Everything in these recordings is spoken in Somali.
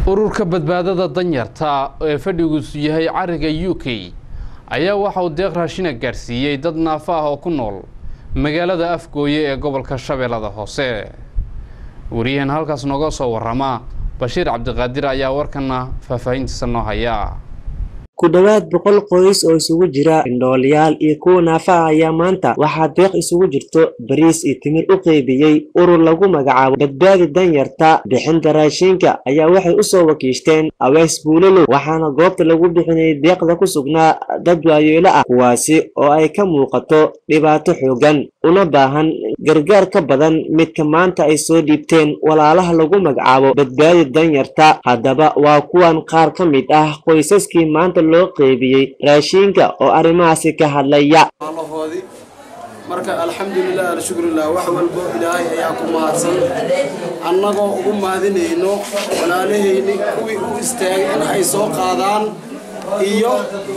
ururka badbaadada danyarta ee fadhigiisu yahay cariga u k ayaa waxa uu deeq raashina gaarsiiyey dad naafo ah oo ku nool magaalada afgooye ee gobolka shabeellada hoose wariyahan halkaas nooga soo warama bashiir cabdiqaadir ayaa warkana faahfaahintiisa noo haya ku dhowaad boqol qoys oo isugu jira indhooliyaal iyo kuwa naafa ah ayaa maanta waxaa deeq isugu jirto bariis iyo timir u qeybiyey urur lagu magacaabo badbaadi danyarta bixinta raashinka ayaa waxay usoo wakiishteen aweys buulalow waxaana goobta lagu bixinayay deeqda ku sugnaa dad waayeelo ah kuwaasi oo ay ka muuqato dhibaato xoogan una baahan gargaar ka badan midka maanta ay soo dhiibteen walaalaha lagu magacaabo badbaadi danyarta haddaba waa kuwan qaar ka mid ah qoysaskii maanta loo qeybiyey raashiinka oo arrimahaasi ka hadlaya allahoodii marka alxamdulilah alshukrulah wax walbo ilaahay ayaa ku mahadsan annagoo ugu mahadinayno walaalahayni kuwii u istaagay in ay soo qaadaan iyo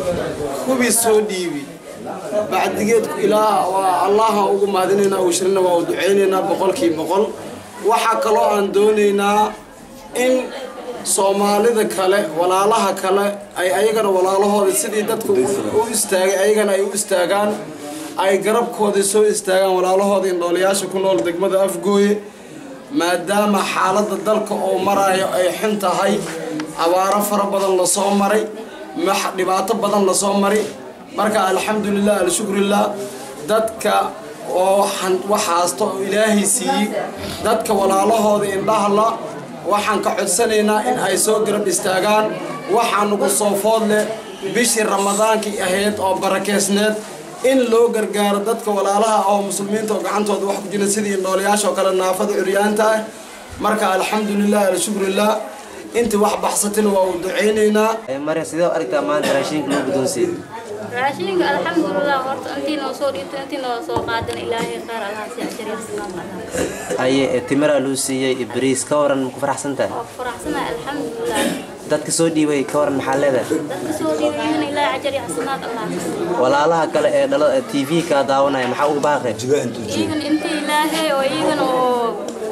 kuwii soo dhiibi bacdigeedku ilaah waa allaha ugu mahadinaynaa uu shirina waa u ducaynaynaa boqolkii boqol waxaa kaloo aan doonaynaa in soomaalida kale walaalaha kale ay ayagana walaalahooda sidii dadka u istaagay ayagana ay u istaagaan ay garabkooda soo istaagaan walaalahooda indhoolayaasha ku nool degmada afgooye maadaama xaaladda dalka oo marayo ay xun tahay abaaro fara badan lasoo maray dhibaato badan lasoo maray marka alxamdulilah alshukrilah dadka oo wax haasta oo ilaahay siiyey dadka walaalahooda indhahla waxaan ka codsanaynaa in ay soo garab istaagaan waxaa nagu soo food leh bishii ramadaankii ahayd oo barakeysneed in loo gargaaro dadka walaalaha oo muslimiinta oo gacantooda wax ku jira sidii indhoolayaasha oo kale naafada curyaanta ah marka alxamdulilah alshukrilah intii wax baxsatina waa u ducaynaynaa marya sidee u aragtaa maanta raashinka loo guddoonsiiyey raashinka alxamdulilah horta intii noo soo dhiibto intii noo soo qaadana ilaahay qaar allah si ajariya xasanaad allah haye timiraa luu siiyey bariis ka waran maku faraxsan tahay waa faraxsanahay alxamdulilah dadka soo dhiibay ka waran maxaa leedahay dadka soo dhiibayana ilaahay ajariya xasanaad allah walaalaha kale ee dhalada t v kaa daawanaya maxaa ugu baaqay iyagan intii ilaahay oo iyagana oo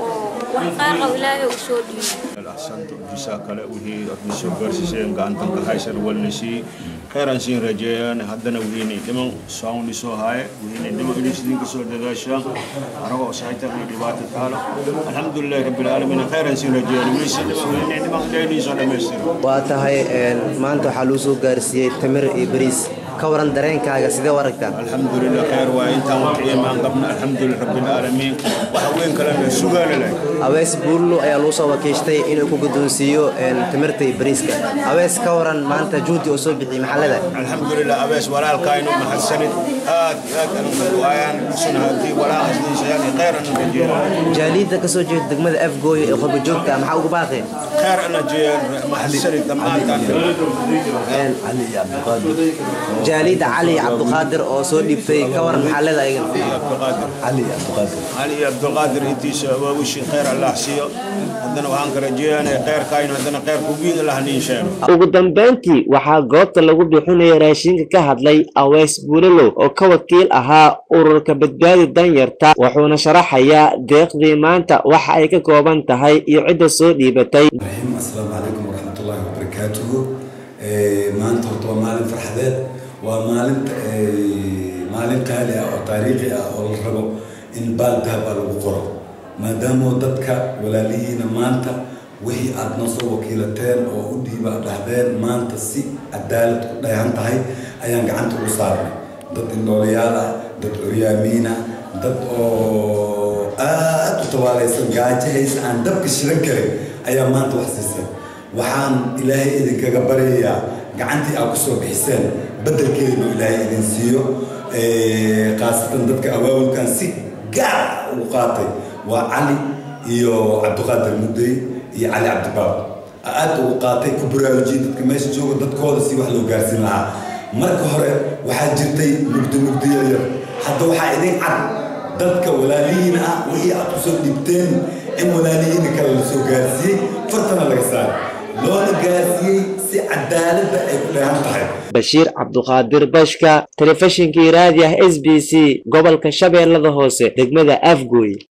wax qaar qabo ilaahay u soo dhiibay أحسنت بسا كلا وهي أبنسو برسيسين قانتن كهايسر والنسي خيرا سين رجيان هدنا وهيني دمان ساون لسو هاي وهيني دمان إليس دين كسو داداشا أرغو سايتر لدبات التالة الحمد لله رب العالمين خيرا سين رجيان ويسي وهيني دمان ديني سونا ميسر waa tahay maanta waxaa luu soo gaarsiiyey timir iyo bariis ka waran dareenkaaga sidee u aragtaa الحمد لله خير وإنت وطعي ما قبنا الحمد لله رب العالمين وحوين كلام سوغال لك awees buullo ayaa luu soo wakiishtay inuu ku guddoonsiiyo timirta iyo bariiska awees ka waran maanta juhdi oo soo bixiyey maxaa leedahay الحمد لله أبيس ولا الكائن ما حسنت آت آت أنا وآيان سنة هدي ولا حسنين شيئا خير أنا رجيان jaaliidda ka soo jeeda degmada afgooye ee qurba joogta maxaa ugu baaqay خير أنا جيان ما حسنت لما jaaliidda cali cabduqaadir oo soo dhiibtay ka waran maxaa leedahay علي عبد القادر علي عبد القادر انتي وش خير الله حسيو هذنا وهانك رجيان خير كاين هذنا خير كوبين الله نيشان ugu dambeyntii waxaa goobta lagu bixinaya raashinka ka hadlay aweys buulalow oo ka wakiil ahaa ururka badbaadi danyarta wuxuuna sharaxayaa deeqdii maanta waxa ay ka kooban tahay iyo cidda soo dhiibatay الرحيم السلام عليكم ورحمة الله وبركاته maanta horta waa maalin farxadeed waa maalin maalin qaali ah oo taariikhi ah oo la rabo in baal dahab ah lagu qoro maadaama dadka walaalihiina maanta wixii aad noo soo wakiilateen oo u dhiiba dhahdeen maanta si cadaalad ku dhayan tahay ayaan gacanta ugu saarnay dad indhoolayaal ah dad curyaamiin ah dad oo aad u tabaalaysan gaajahaysa aan dabka shidan karin ayaa maanta wax siisay waxaan ilaahay idinkaga baryayaa gacantii aad kusoo bixiseen beddelkeedinu ilaahay idin siiyo khaasatan dadka awaawilkan si gaar ugu qaatay waa cali iyo cabdiqaadir mudey iyo cali cabdibaab aad ugu qaatay ku baraarujiyey dadka meesha jooga dadkooda si wax loo gaarsiin lahaa marka hore waxaa jirtay mugdi mugdi yaryar hadda waxaa idin cad dadka walaalihiina ah wixii aad kusoo dhiibteen in walaalihiina kale la soo gaarsiiyey fartana laga saaray loona gaarsiiyey si cadaaladda ay ku dheehan tahay bashiir cabduqaadir bashka telefishinkii raadi ah s b c gobolka shabeellada hoose degmada afgooy